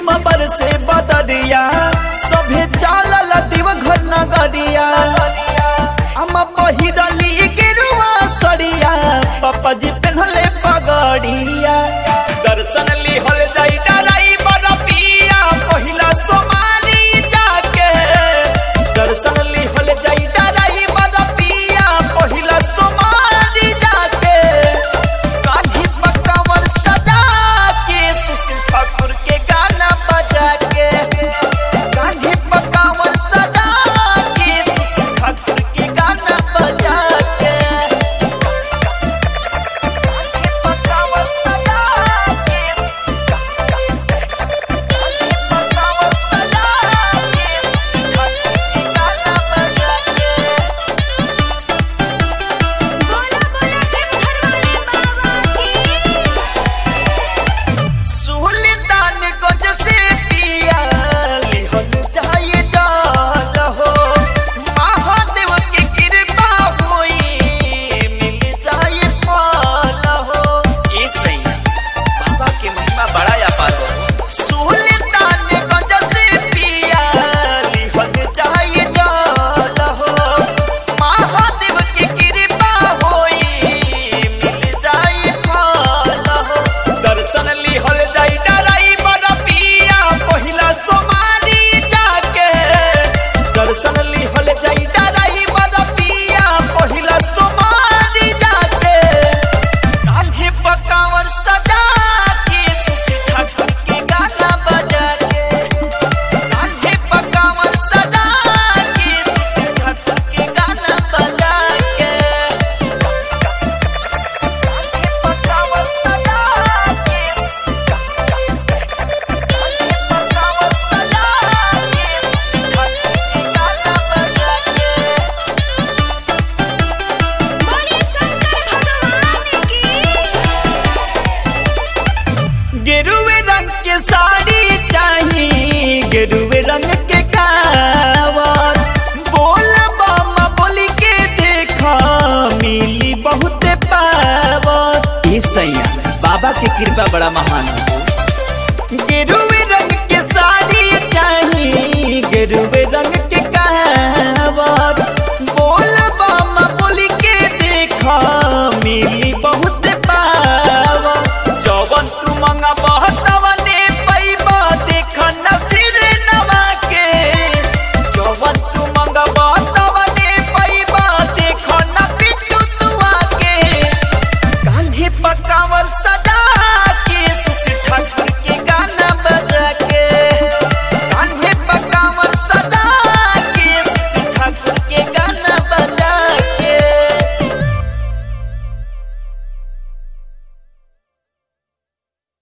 रिमझिम बरसे बदरिया सभे चालल देवघर नगरिया हम पहिरली गेरुआ सरिया पापा जी पहनले पगड़िया दर्शन लिहल जाई डराई बरपिया पहिला सोमारी जाके दर्शन लिहल जाई डराई बरपिया पहिला सोमारी जाके कान्ही पकावर सजा के सुशील ठाकुर के गाना बजा के कान्ही पकावर सजा के सुशील ठाकुर के गाना बजा के कान्ही पकावर सजा के कान्ही पकावर सजा के सुशील ठाकुर के गाना बजा के बोला बोला देवघर वाले बाबा की सुल्तान गंज से पिया लिहल जाए जाल हो महादेव की कृपा होई मिल जाए फल हो ये सही बाबा की महिमा बड़ा अपार हो सुल्तान गंज से पिया लिहल जाए जाल हो महादेव की कृपा होई मिल जाए फल हो दर्शन लिहल जाई डराई बरपिया पहिला सोमारी जाके दर्शन लिहल जाई डराई बरपिया पहिला सोमारी जाके कान्हे पकावर सजा के सुशी ठाकुर के गाना बजा के कान्हे पकावर सजा के सुशी ठाकुर के गाना बजा के कान्हे पकावर सजा के बोले शंकर भगवान की गेरुए रंग के साड़ी चाहिए गेरुए रंग के कावर बोल बामा बोली के देखा मिली बहुत पावर ये सैया बाबा की कृपा बड़ा महान है गेरुए रंग के साड़ी चाहिए गेरुए रंग